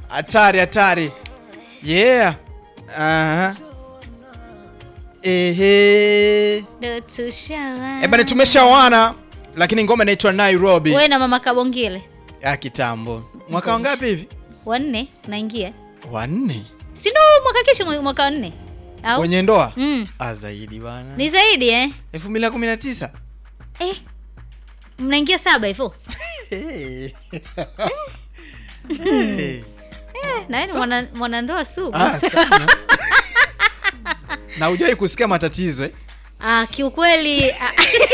Hatari hatari. Yeah. Aha. Ehe. Ndo tushawa. Eh, bana tumeshawana lakini ngoma inaitwa Nairobi Wewe na mama Kabongile. ya kitambo. Mwaka wangapi hivi? Wanne naingia. Wanne. Si ndo mwaka kesho mwe- mwaka wa nne? Au? Wenye ndoa? Mm. Ah, zaidi bwana. Ni zaidi eh? 2019. Eh. Mnaingia saba hivyo? Hey. Hey. Eh, na wewe ni mwana mwanandoa sugu. Ah, sana. Na hujai kusikia matatizo eh? Ah, kiukweli ah,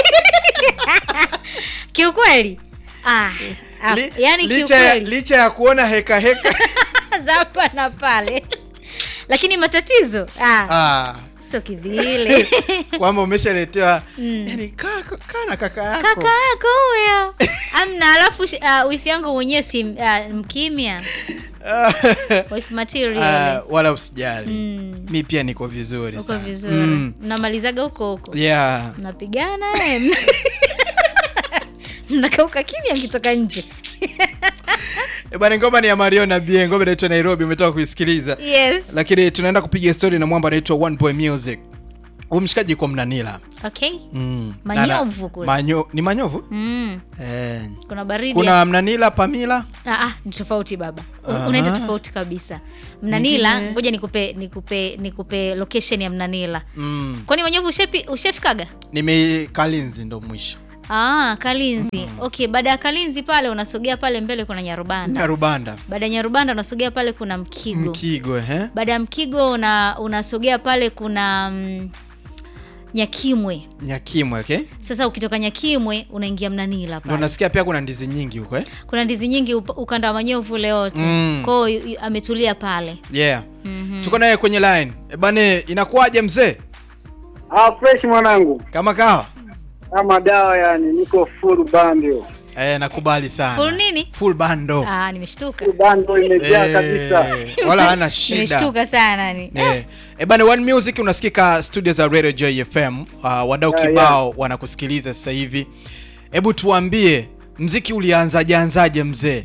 kiukweli ah, ah, Li- yani licha, ya- kiukweli licha ya kuona heka heka za hapa na pale, lakini matatizo ah, ah, sio kivile. kwamba umeshaletewa Mm. yani kaa kaa na kaka yako Kaka yako huyo amna, alafu uh, wifi yangu mwenyewe si uh, mkimya, wifi material Ah, wala usijali Mm. mi pia niko vizuri uko sana. vizuri Mm. mnamalizaga huko huko yeah mnapigana eh, mna- mnakauka kimya mkitoka nje Eh, bwana ngoma ni ya Mario na Bien ngoma inaitwa Nairobi umetoka kuisikiliza yes lakini tunaenda kupiga story na mwamba anaitwa One Boy Music huyu mshikaji yuko Mnanila okay mm. Manyovu Na- kule. manyo, ni manyovu mm. eh. kuna baridi kuna Mnanila Pamila Ah, ah, ni tofauti baba U- Aha. unaenda tofauti kabisa mnanila Nyingine? ngoja nikupe nikupe nikupe location ya mnanila mm. kwani wenyewe ushapi ushafikaga nime Kalinzi ndo mwisho ah, kalinzi okay baada ya kalinzi pale unasogea pale mbele kuna nyarubanda Nyarubanda baada ya nyarubanda unasogea pale kuna mkigo Mkigo eh? baada ya mkigo una, unasogea pale kuna mm, nyakimwe Nyakimwe okay? sasa ukitoka nyakimwe unaingia mnanila Ndo pale nasikia pia kuna ndizi nyingi huko eh? kuna ndizi nyingi upa- ukanda wa manyovu ule wote Mm. kwao yu- yu- ametulia pale yeah Mhm. tuko naye kwenye line e bane inakuwaje mzee Ah, fresh mwanangu, kama kawa kama dawa yani, niko full bando. e, nakubali sana Full nini? full bando Ah, nimeshtuka Full bando imejaa Eh, kabisa. wala hana shida nimeshtuka sana ni Eh, e bane one music unasikika studio za radio joy fm uh, wadau Yeah, kibao wanakusikiliza sasa hivi hebu tuambie mziki ulianzaje anzaje mzee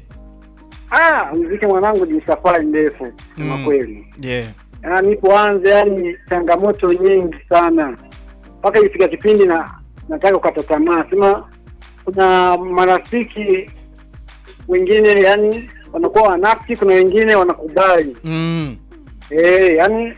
Ah, muziki mwanangu ni safari ndefu kama Mm. kweli. yeah Yaani nipoanza, yani changamoto nyingi sana, mpaka ifika kipindi na nataka kukata tamaa, sema kuna marafiki wengine yani wanakuwa wanafiki, kuna wengine wanakubali mm. eh, yani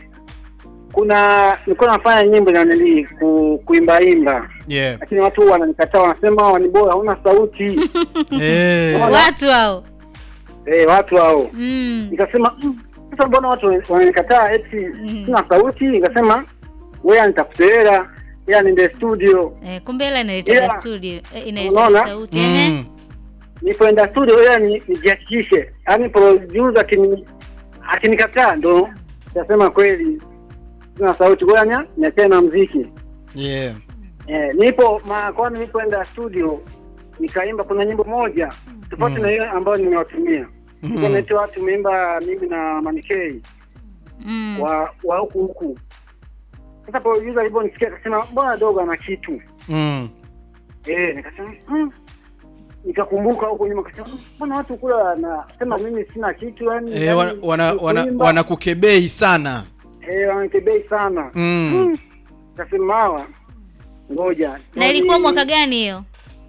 kuna nilikuwa nafanya nyimbo na nili ku, kuimbaimba yeah lakini watu wananikataa, wanasema ni bora hauna sauti Eh, watu hao eh, watu hao. mm. Nikasema "Mm, sasa mbona watu wananikataa eti Mhm. sina sauti? Nikasema wewe nitafute hela ila niende studio. eh, kumbe hela inaletaga Yeah. studio eh, inaletaga Unaona? sauti ehe. mm. Nipoenda studio ila ni- nijihakikishe, yaani producer akini akinikataa ndo nitasema kweli sina sauti, ngoja nya niachane na muziki. yeah Eh, nipo ma, kwani nilipoenda studio nikaimba, kuna nyimbo moja tofauti Mm. na hiyo ambayo nimewatumia Mm. mm. naitwa tumeimba mimi na Manikei mm. wa wa huku huku. Sasa producer aliponisikia akasema mbona dogo ana kitu mm. eh, nikasema mm. Nikakumbuka huko nyuma akasema "Mm, mbona watu kula wanasema mimi sina kitu yani, Eh, wana, wana, wana, wanakukebei sana eh, wanakebei sana mm. Nikasema hawa ngoja na ilikuwa mwaka gani hiyo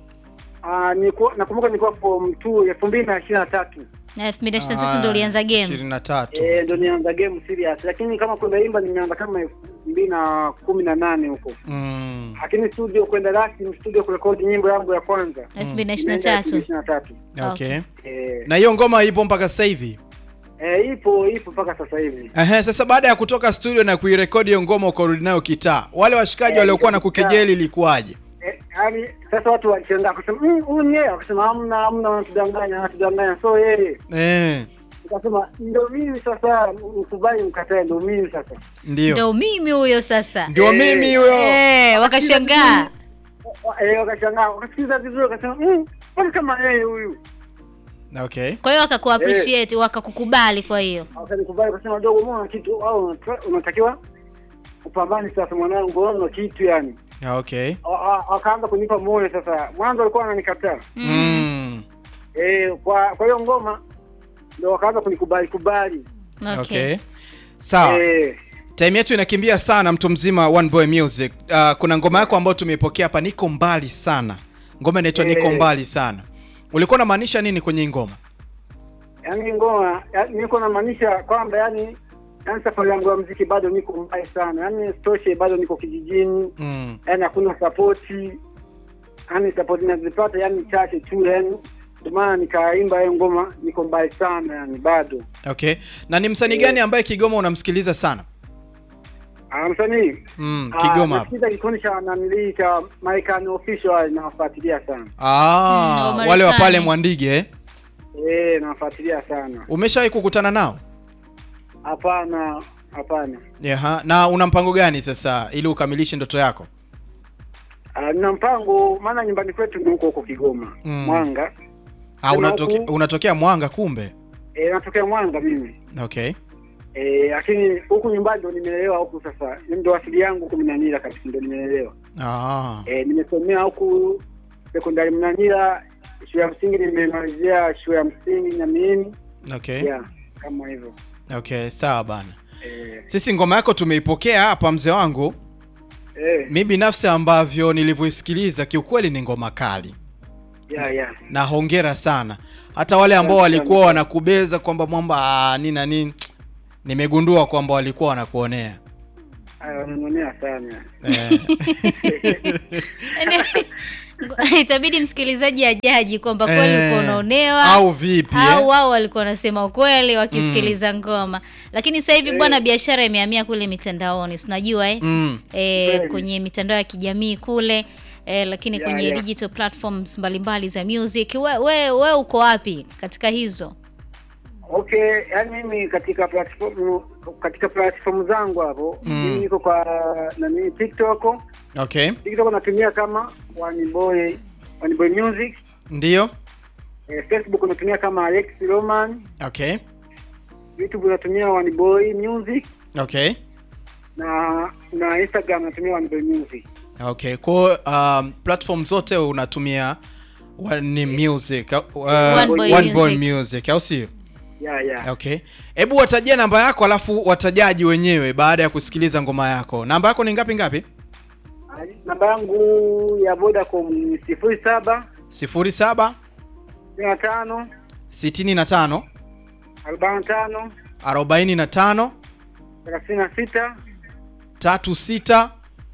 Ah, nilikuwa nakumbuka nilikuwa form 2 elfu mbili na ishirini na tatu na elfu mbili na ishirini na tatu ndo ulianza game ishirini na tatu eh, ndo nianza game serious, lakini kama kuimba nimeanza kama elfu mbili na kumi na nane huko, mm. lakini studio kwenda rasmi studio kurekodi nyimbo yangu ya kwanza elfu mbili na ishirini na Nimeenda elfu tatu mbili ishirini na tatu okay. eh, na hiyo ngoma ipo mpaka sasa hivi eh, ipo ipo mpaka sasa hivi Ehe, sasa baada ya kutoka studio na kuirekodi hiyo ngoma ukarudi nayo kitaa wale washikaji Eh, waliokuwa na kitaa. kukejeli ilikuwaje eh, yani sasa watu walishangaa kusema "Mm, huyu ni yeye, wakasema hamna hamna, wanatudanganya wanatudanganya, so yeye. eh, Nikasema ndio mimi sasa, mkubali mkatae, ndio mimi sasa. ndio ndo mimi huyo sasa ndio Eh, mimi huyo eh, wakashangaa Wa- eh, wakashangaa wakasikiza vizuri, wakasema "Mm, mbona kama yeye huyu okay kwa hiyo wakaku appreciate wakakukubali kwa hiyo wakanikubali wakasema dogo mbona kitu au unata- unatakiwa upambane sasa mwanangu ona kitu yani okay Wa- wa- wakaanza kunipa moyo sasa mwanzo walikuwa wananikataa mm. mm. eh kwa kwa hiyo ngoma ndio wakaanza kunikubali kubali. Okay. Okay. Sawa. Eh, Time yetu inakimbia sana mtu mzima One Boy Music. Uh, kuna ngoma yako ambayo tumeipokea hapa niko mbali sana. Ngoma inaitwa Eh. niko mbali sana. Ulikuwa unamaanisha nini kwenye hii ngoma? yaani ngoma yaani niko namaanisha kwamba yani yani safari yangu ya muziki bado niko mbali sana, yaani stoshe bado niko kijijini, Mm. yaani hakuna sapoti, yaani sapoti nazipata yani chache tu, yani ndio maana nikaimba hiyo ngoma, niko mbali sana yani bado. Okay. Na ni msanii Eh. gani ambaye Kigoma unamsikiliza sana? Ah, msanii Mm, ah, Kigoma hapa. nasikiza kikundi cha nanilii cha Marekani official nawafuatilia sana Ah, Mm, wale wa Wamarekani. pale Mwandige eh? eh, nawafuatilia sana. Umeshawahi kukutana nao? Hapana, hapana. Yaha. Na una mpango gani sasa ili ukamilishe ndoto yako? Ah, nina mpango, maana nyumbani kwetu ni huko huko Kigoma Mm. Mwanga. Ah, Sema unatoke, huku- unatokea Mwanga kumbe. E, natokea Mwanga mimi Okay. e, lakini huku nyumbani ndo nimelelewa huku. Sasa ndo asili yangu huku Mnanira kabisa, ndo nimelelewa Ah. e, nimesomea huku sekondari Mnanira, shule ya msingi nimemalizia shule ya msingi Nyamiini, Okay. yeah, kama hivyo Okay, sawa bana. e, Sisi ngoma yako tumeipokea hapa mzee wangu. e, Mi binafsi ambavyo nilivyoisikiliza kiukweli ni ngoma kali. yeah, yeah. Na hongera sana. Hata wale ambao Asante walikuwa sana. wanakubeza kwamba mwamba ah, nini na nini nimegundua kwamba walikuwa wanakuonea. Aya, wananionea sana Eh. itabidi msikilizaji ajaji kwamba kweli Eh, ulikuwa unaonewa au vipi, au eh? wao walikuwa wanasema ukweli wakisikiliza ngoma lakini sasa hivi Eh. bwana biashara imehamia kule mitandaoni si unajua eh? Mm. eh, Kweli. kwenye mitandao ya kijamii kule eh, lakini Yeah, kwenye yeah. digital platforms mbalimbali za music we, we, we uko wapi katika hizo Okay, yani mimi katika platform katika platform zangu hapo Mm. mimi niko kwa nani TikTok. Okay. TikTok natumia kama One Boy One Boy Music. Ndio. Eh, Facebook natumia kama Alex Roman. Okay. YouTube natumia One Boy Music Okay. na na Instagram natumia One Boy Music. Okay. Kwa um, platform zote unatumia One Music, uh, One Boy One Boy Music. Music, au sio? Yeah, yeah. Okay. Hebu watajia namba yako alafu watajaji wenyewe baada ya kusikiliza ngoma yako. Namba yako ni ngapi ngapi? Namba yangu ya Vodacom ni sifuri saba 07 sitini na tano 65 arobaini na tano 45 thelathini na sita 36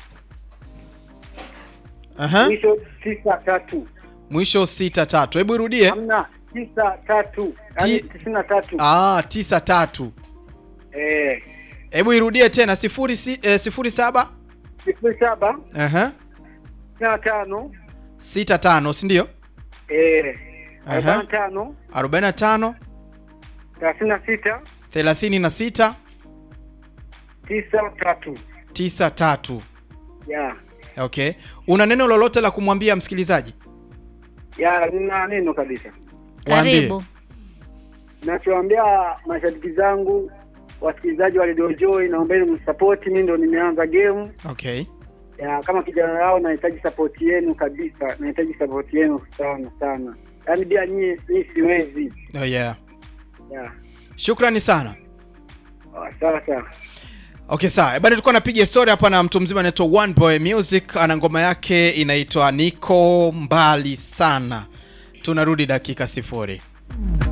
Aha. mwisho tisa tatu Mwisho 63. Hebu irudie. hamna tisa tatu yaani Ti- tisini na tatu Ah, 93. eh Hebu irudie tena 0 si, eh, 07 sifuri saba Aha. sitini na tano 65, si ndio? eh Aha. arobaini na tano 45 thelathini na sita 36 tisa tatu 93. ya Okay. Una neno lolote la kumwambia msikilizaji? ya nina neno kabisa Waambie. karibu nachoambia mashabiki zangu wasikilizaji wa Radio Joy, naombeni msapoti. Mimi ndo nimeanza game Okay. ya kama kijana wao, nahitaji sapoti yenu kabisa, nahitaji sapoti yenu sana sana, yaani bila nyie mimi siwezi. Oh, yeah. Ya Shukrani sana. Ah, sawa sawa. Okay, sawa. Bado tulikuwa napiga story hapa na mtu mzima anaitwa One Boy Music, ana ngoma yake inaitwa Niko Mbali Sana. Tunarudi dakika sifuri.